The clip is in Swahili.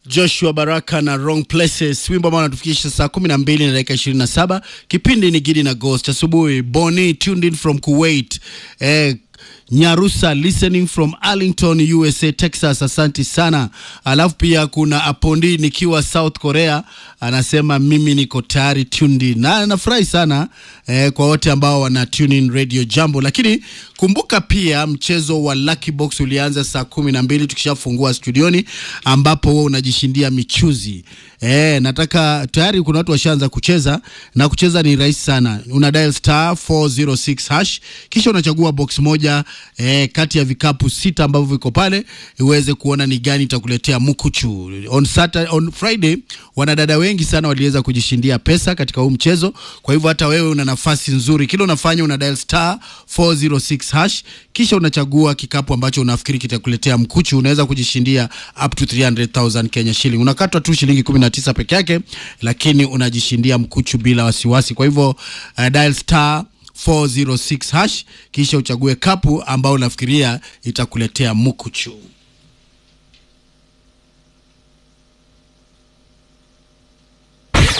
Joshua Baraka na Wrong Places, wimbo ambao unatufikisha saa 12 na dakika 27. Kipindi ni Gidi na Ghost asubuhi. Boni tuned in from Kuwait. Eh, Nyarusa listening from Arlington, USA, Texas. Asanti sana. Alafu pia kuna Apondi nikiwa South Korea, anasema mimi niko tayari tuned in. Na nafurahi sana eh, kwa wote ambao wana tune in Radio Jambo, lakini kumbuka pia mchezo wa Lucky Box ulianza saa kumi na mbili tukishafungua studioni, ambapo wewe unajishindia michuzi eh, nataka tayari kuna watu washaanza kucheza na kucheza ni rahisi sana. Una dial star 406 hash kisha unachagua box moja eh, kati ya vikapu sita ambavyo viko pale uweze kuona ni gani itakuletea mkuchu. On Saturday, on Friday wanadada wengi sana waliweza kujishindia pesa katika huu mchezo. Kwa hivyo hata wewe una nafasi nzuri. Kile unafanya una dial star 406 hash kisha unachagua kikapu ambacho unafikiri kitakuletea mkuchu. Unaweza kujishindia up to 300,000 Kenya shilling. Unakatwa tu shilingi 19 peke yake, lakini unajishindia mkuchu bila wasiwasi. Kwa hivyo uh, dial star 406 hash kisha uchague kapu ambao unafikiria itakuletea mkuchu.